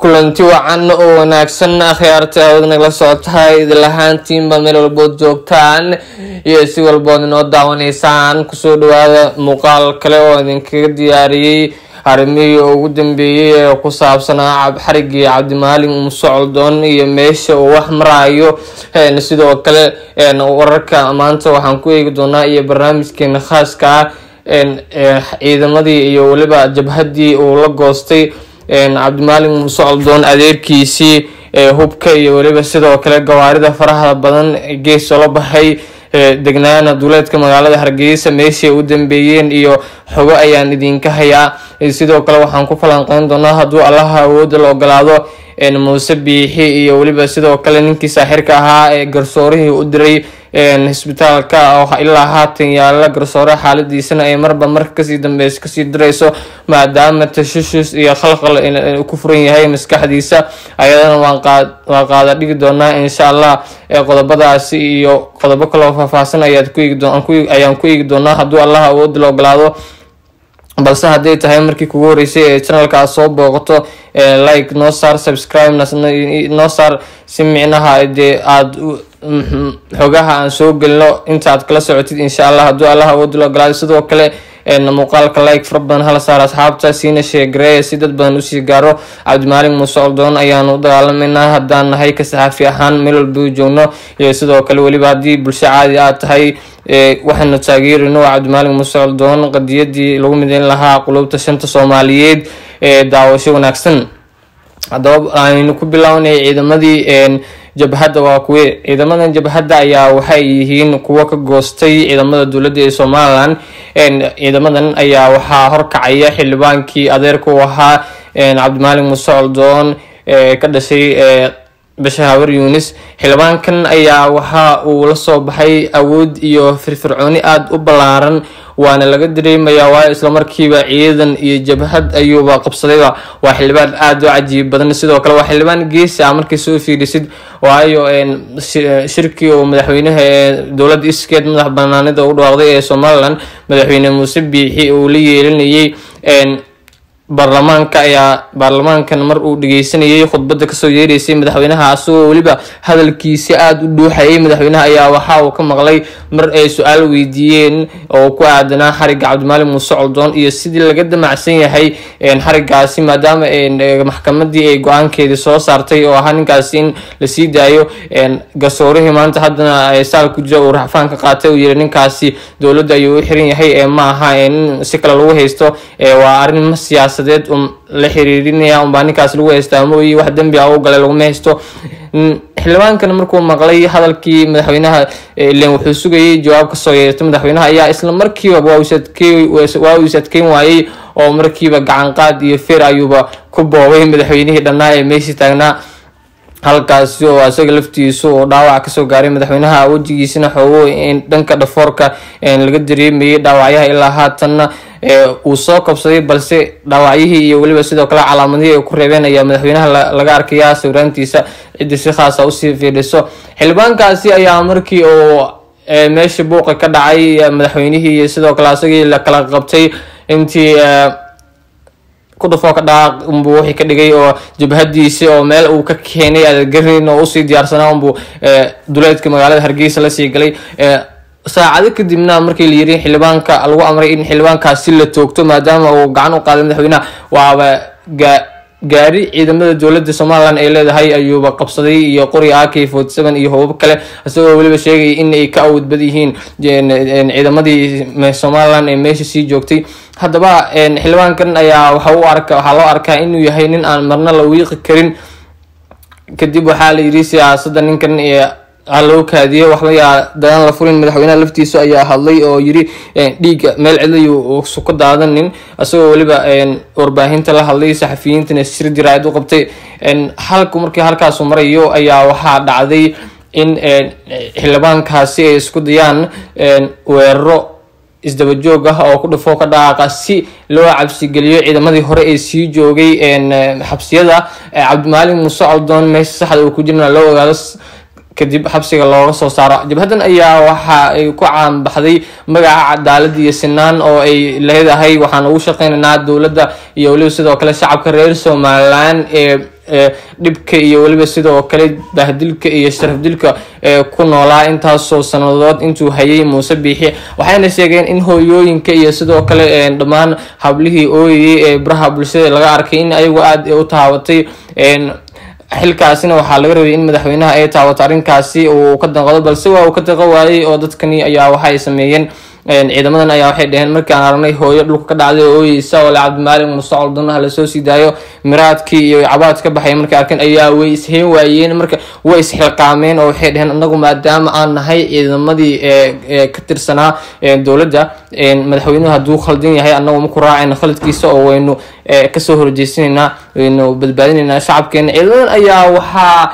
kulanti wacan oo wanaagsan akhyaarta hawada nagala socotahay idil ahaantiinba meel walbood joogtaan iyo si walbood inoo daawanaysaan kusoo dhawaada muuqaal kale oo idinkaga diyaariyey arrimihii ugu dambeeyey ee ku saabsanaa xarigii cabdimaalin umsocodon iyo meesha uu wax maraayo sidoo kale wararka maanta waxaan ku eegi doonaa iyo barnaamijkeena khaaska ah ciidamadii iyo weliba jabhadii uu la goostay cabdimaalin umsocodon adeerkiisii hubka iyo weliba sidoo kale gawaarida faraha badan gees oola baxay degnaana duuleedka magaalada hargeysa meeshii u dambeeyeen iyo xogo ayaan idinka hayaa sidoo kale waxaan ku falanqeyn doonaa hadduu allaha awooda la ogolaado muuse biixi iyo weliba sidoo kale ninkii saaxirka ahaa ee garsoorihii u diray isbitaalka oo ilaa haatan yaala garsoore xaaladiisana ay marba marka kasii dambeysa kasii dirayso maadaama tashushus iyo khalqal ku furan yahay maskaxdiisa ayadana waa qaada dhigi doonaa insha allah qodobadaasi iyo qodobo kaloo faahfaahsan ayaan ku eegi doonaa hadduu allah awood la ogolaado balse hadday tahay markii kugu horeysay ee channelka soo booqato like noo saar subscribe noo saar si micnaha dee aada xogaha aan soo gelino inta aad kala socotid insha allah hadduu allah awood la ogolaado sidoo kale muuqaalka like fara badan hala saar asxaabta siina sheegareeya si dad badan usii gaaro cabdimaalin muuse oldoon ayaanu u dagaalameynaa haddaan nahay ka saxaafi ahaan meel walba joogno iyo sidoo kale weliba haddii bulsho caadi aad tahay waxaanu taageerino cabdimaalin muuse oldoon qadiyadii lagu mideyn lahaa qulubta shanta soomaaliyeed ee daawasho wanaagsan haddaba aynu ku bilownay ciidamadii jabhadda waa kuwe ciidamadan jabhadda ayaa waxay yihiin kuwo ka goostay ciidamada dowladda ee somalilan ciidamadan ayaa waxaa horkacaya xildhibaankii adeerka u ahaa cabdimaalin muuse oldoon ka dhashay basha hawer yunis xildhibaankan ayaa waxa uu la soo baxay awood iyo firfircooni aada u ballaaran waana laga dareemayaa waayo islamarkiiba ciidan iyo jabhad ayuuba qabsadayba waa xildhibaan aada u cajiib badan sidoo kale waa xildhibaan geesi ah markay soo fiirisid waayo shirkii uu madaxweynaha ee dowladda iskeed madax banaanida u dhawaaqday ee somalilan madaxweyne muuse biixi uu la yeelinayay baarlamaanka ayaa baarlamaankan mar uu dhageysanayay khudbada kasoo yeereysay madaxweynaha asagoo weliba hadalkiisi aada u dhuuxayay madaxweynaha ayaa waxa uu ka maqlay mar ay su-aal weydiiyeen oo ku aadanaa xariga cabdimaalin muuse coldoon iyo sidii laga damacsan yahay xarigaasi maadaama maxkamadii ay go-aankeedii soo saartay oo ahaa ninkaasi in lasii daayo garsoorihii maanta haddana saal ku jira uu raxfaan ka qaatay uu yiri ninkaasi dowladda ayuu u xiran yahay ma aha in si kale lagu haysto waa arrin siyaasa la xiriirinaya unbaa ninkaas lagu haystaa mooyi wax dembi ah u galay laguma haysto xildhibaankana markuu maqlay hadalkii madaxweynaha ilen wuxuu sugayay jawaab kasoo yeertay madaxweynaha ayaa isla markiiba waa uu isadkeyn waayey oo markiiba gacan qaad iyo feer ayuuba ku boobay madaxweynihii dhannaa ee meeshii taagnaa halkaasi oo isaga laftiisu oo dhaawac kasoo gaaray madaxweynaha wejigiisina xoogo dhanka dhafoorka laga dareemayay dhaawacyaha ilaa haatanna uu soo kabsaday balse dhaawacyihii iyo weliba sidoo kale calaamadihii ay ku reebeen ayaa madaxweynaha laga arkayaa sawiraantiisa cidii si khaasa usii fiidhiso xildhibaankaasi ayaa markii uu meesha buuqa ka dhacay madaxweynihii iyo sidoo kale asagii la kala qabtay intii kudhufoo ka dhaaq unbuu wixii ka dhigay oo jabhadiisi oo meel uu ka keenay aadagarin oo usii diyaarsanaa unbuu duleedka magaalada hargeysa lasii galay saacado kadibna markii la yiri xildhibaanka lagu amray in xildhibaankaasi la toogto maadaama uu gacan u qaaday madaxweynaha waaba gaari ciidamada dowladda somalilan ay leedahay ayuuba qabsaday iyo qori ak forty seven iyo hobab kale isagoo weliba sheegaya in ay ka awood bad yihiin ciidamadii somalilan ee meesha sii joogtay haddaba xildhibaankan ayaa waxa u arka waxaa loo arkaa inuu yahay nin aan marna la wiiqi karin kadib waxaa la yiri siyaasadda ninkan loo kaadiyey waxba yaa dadan la furin madaxweynaha laftiisu ayaa hadlay oo yiri dhiigga meel cidlayu suku daadanin isagoo weliba warbaahinta la hadlay saxafiyiintana shir diraayad u qabtay halku markii halkaasu marayo ayaa waxaa dhacday in xildhibaankaasi ay isku dayaan weeraro isdabajoog ah oo ku dhufoo ka dhaqaaqa si loo cabsigeliyo ciidamadii hore ee sii joogay xabsiyada cabdimaalin muuse coldoon meesha saxda uu ku jirna loo ogaado kadib xabsiga looga soo saaro jabhadan ayaa waxa ay ku caanbaxday magaca cadaalad iyo sinaan oo ay leedahay waxaan ugu shaqeynaynaa dowladda iyo weliba sidoo kale shacabka reer somalilan ee dhibka iyo weliba sidoo kale bahdilka iyo sharafdilka ku noolaa intaasoo sanadood intuu hayay muuse biixi waxayna sheegeen in hooyooyinka iyo sidoo kale dhammaan hablihii ooyayay ee baraha bulshada laga arkay in ayagu aada u taabatay xilkaasina waxaa laga rabay in madaxweynaha ay taawato arrinkaasi uu ka danqado balse waa uu ka daqo waayey oo dadkani ayaa waxay sameeyeen ciidamadan ayaa waxay dhaheen markii aan aragnay hooyo dhulka ka dhacday oo ooyeysa oo le cabdimaalig muuse coldonaha lasoo sii daayo miraadkii iyo cabaad ka baxay markay arkeen ayaa way isheen waayeen marka way isxilqaameen oo waxay dhaheen anagu maadaama aan nahay ciidamadii ka tirsanaa dowladda madaxweynuhu hadduu khaldan yahay anagu maku raacayna khaladkiisa oo waynu kasoo horjeysanaynaa waynu badbaadinaynaa shacabkeena ciidamadan ayaa waxaa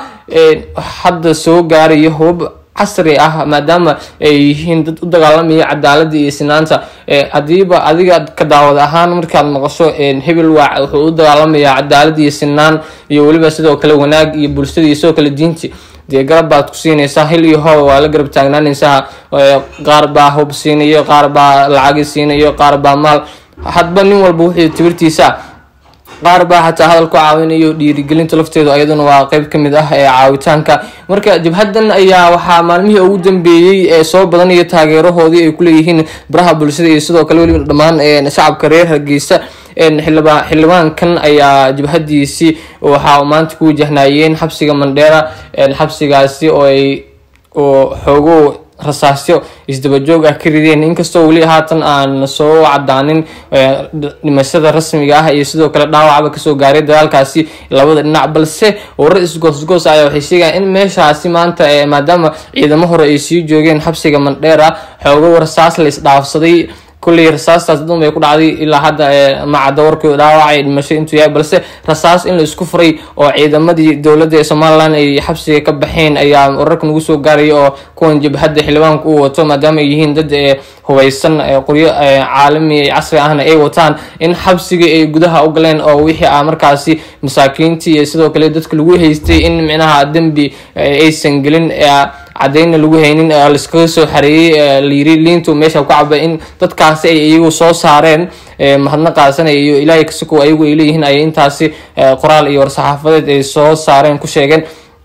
hadda soo gaaraya hubab casri ah maadaama ay yihiin dad u dagaalamaya cadaalada iyo sinaanta hadiiba adiga ka daawad ahaan markaad maqasho hebel waa wuxuu u dagaalamayaa cadaalad iyo sinaan iyo weliba sidoo kale wanaag iyo bulshada iyo sidoo kale diinti dee garab baad ku siinaysaa hil iyo hooba waa la garab taagnaanaysaa qaar baa hub siinayo qaar baa lacagi siinayo qaar baa maal hadba nin walba wuxuu tibirtiisa qaar baa xataa hadal ku caawinayo dhiirigelinta lafteedu ayaduna waa qeyb ka mid ah ee caawitaanka marka jabhadan ayaa waxaa maalmihii ugu dambeeyey ee soo badanaya taageerahoodii ay kuleeyihiin baraha bulshada iyo sidoo kale weliba dhammaan shacabka reer hargeysa xildhibaankan ayaa jabhadiisii waxaa maanta ku wajahnaayeen xabsiga mandheera xabsigaasi oo ay oo xoogo rasaasyo isdabajoog ah ka rideen inkastoo weli haatan aan soo cadaanin dhimashada rasmiga ah iyo sidoo kale dhaawacba kasoo gaaray dagaalkaasi labada dhinac balse warar isgoosgoos ayaa waxay sheegayaan in meeshaasi maanta maadaama ciidamo hore ay sii joogeen xabsiga mandheera xoogo rasaas la isdhaafsaday kulley rasaastaas dun bay ku dhacday ilaa hadda macadda warkii dhaawacay dhimasho intuu yahay balse rasaas in la isku furay oo ciidamadii dowladda ee somalilan ay xabsiga ka baxeen ayaa wararka nagu soo gaaraya oo kuwan jabhadda xildhibaanka uu wato maadaama ay yihiin dad hubeysan qoryo caalami casri ahna ay wataan in xabsiga ay gudaha u galeen oo wixii ah markaasi masaakiintii iyo sidoo kale dadka lagu haystay in micnaha dembi aysan gelin cadeyna lagu haynin laiskaga soo xareeyey layiri liintu meesha ku caba in dadkaasi ay iyagu soo saareen mahadnaqaasana iyo ilaahay kasiko ayagu ay leeyihiin ay intaasi qoraal iyo war-saxaafadeed ay soo saareen ku sheegeen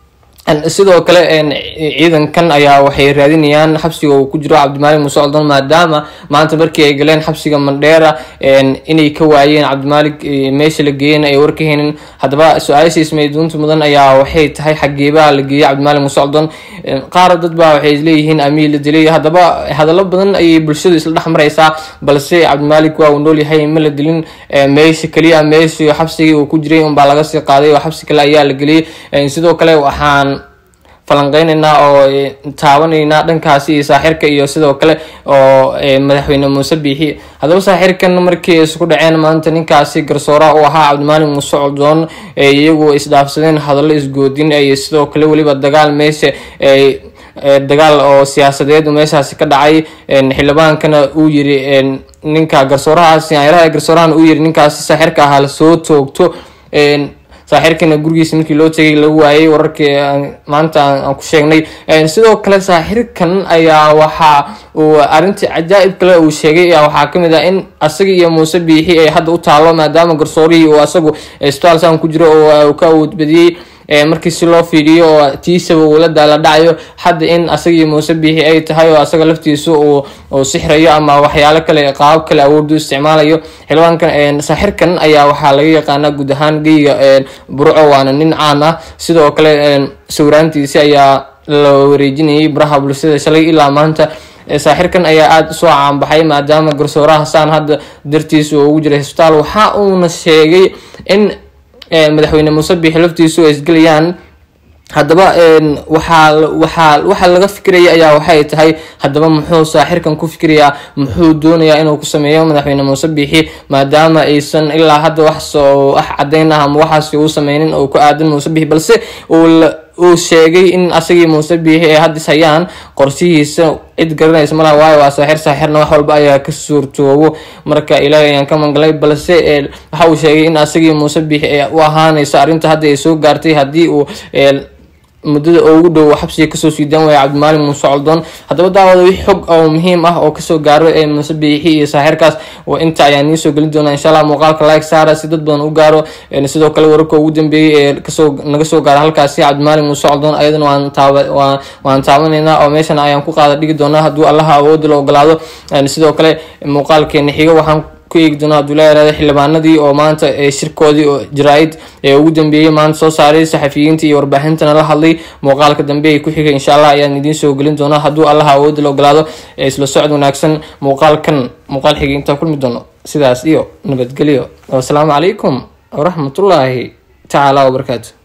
sidoo kale ciidankan ayaa waxay raadinayaan xabsiga uu ku jiro cabdimaalig muuse coldoon maadaama maanta markii ay galeen xabsiga mandheera inay ka waayeen cabdimaalig meesha la geeyeen ay warka haynin haddaba su-aasha ismayduunta mudan ayaa waxay tahay xageebaa la geeyey cabdimaalig muuse coldoon qaar dad baa waxay leeyihiin amiir la dilay haddaba hadallo badan ayay bulshadu isla dhex maraysaa balse cabdimaalig waa uu noolyahay ma la dilin meesha keliya meeshii xabsigii uu ku jiray unbaa laga sii qaaday oo xabsi kale ayaa la geliyey sidoo kale waxaan falanqeyneynaa oo taabanaynaa dhankaasi iyo saaxirka iyo sidoo kale oo madaxweyne muuse biixi haddaba saaxirkan markii isku dhaceen maanta ninkaasi garsooraha u ahaa cabdimaalig muuse coldoon iyagu isdhaafsadeen hadallo isgoodin iyo sidoo kale weliba dagaal meesha dagaal oo siyaasadeed meeshaasi ka dhacay xildhibaankana uu yiri ninka garsoorahaasi ayraha garsoorahan uu yiri ninkaasi saaxirka ahaa lasoo toogto saaxirkana gurigiisa markii loo tegay lagu waayay wararkii maanta aan ku sheegnay sidoo kale saaxirkan ayaa waxa uu arrintii cajaa'ib kale uu sheegay waxaa kamid ah in asaga iyo muuse biixi ay hadda u taalo maadaama garsoorihii uu asagu isbitaal saan ku jiro oo ka awood badiyey markii si loo fiiriyo oo tiisaba uu la daala dhacayo hadda in asagii muuse biixi ay tahay oo asaga laftiisa uu sixrayo ama waxyaalo kale qaabab kale awoodu isticmaalayo xildhibaankan saaxirkan ayaa waxaa laga yaqaanaa guud ahaan geyga burco waana nin caan ah sidoo kale sawiraantiisi ayaa la wareejinayay baraha bulshada shalay ilaa maanta saaxirkan ayaa aada usoo caanbaxay maadaama garsooraha saan hadda dartiisa uu ugu jiray isbitaal waxa uuna sheegay in madaxweyne muuse biixi laftiisu ay isgelayaan haddaba waxaa waxaa waxa laga fikiraya ayaa waxay tahay haddaba muxuu saaxirkan ku fikirayaa muxuu doonayaa inuu ku sameeyo madaxweyne muuse biixi maadaama aysan ilaa hadda wax soo ah cadeyn ah ama waxaasi uu sameynin oo ku aadan muuse biixi balse uu uu sheegay in asagii muuse biixi ay haddis hayaan qorshihiisa cid garanaysa malaha waayo waa saaxir saaxirna wax walba ayaa ka suurtoobo marka ilaahay ayaan ka mangalay balse waxa uu sheegay in asagii muuse biixi ay u ahaanayso arrinta hadda ay soo gaartay haddii uu muddada ugu dhow xabsiga kasoo siidaan waaya cabdimaalig muuse coldoon haddaba daawada wixii xog oo muhiim ah oo kasoo gaaro ee muuse biixi iyo saaxirkaas inta ayaan nii soo gelin doonaa insha allah muuqaalka like saara si dad badan u gaaro sidoo kale wararka ugu dambeeyey ee kasoo naga soo gaara halkaasi cabdimaalig muuse coldoon ayadana waan taaba waan taabanaynaa oo meeshan ayaan ku qaada dhigi doonaa hadduu allaha awoodda la ogolaado sidoo kale muuqaalkeena xiga waxaan ku eegi doona hadduu la yaraado xildhibaanadii oo maanta shirkoodii oo jaraa-id ee ugu dambeeyey maanta soo saaray saxafiyiinta iyo warbaahintana la hadlay muuqaalka dambe ee ku xigay insha allah ayaan idiin soo gelin doonaa hadduu allaha awoodda la ogolaado isla socod wanaagsan muuqaalkan muuqaal xigay intaan kulmi doono sidaas iyo nabadgelyo wasalaamu calaykum waraxmatullaahi tacaala wabarakaatu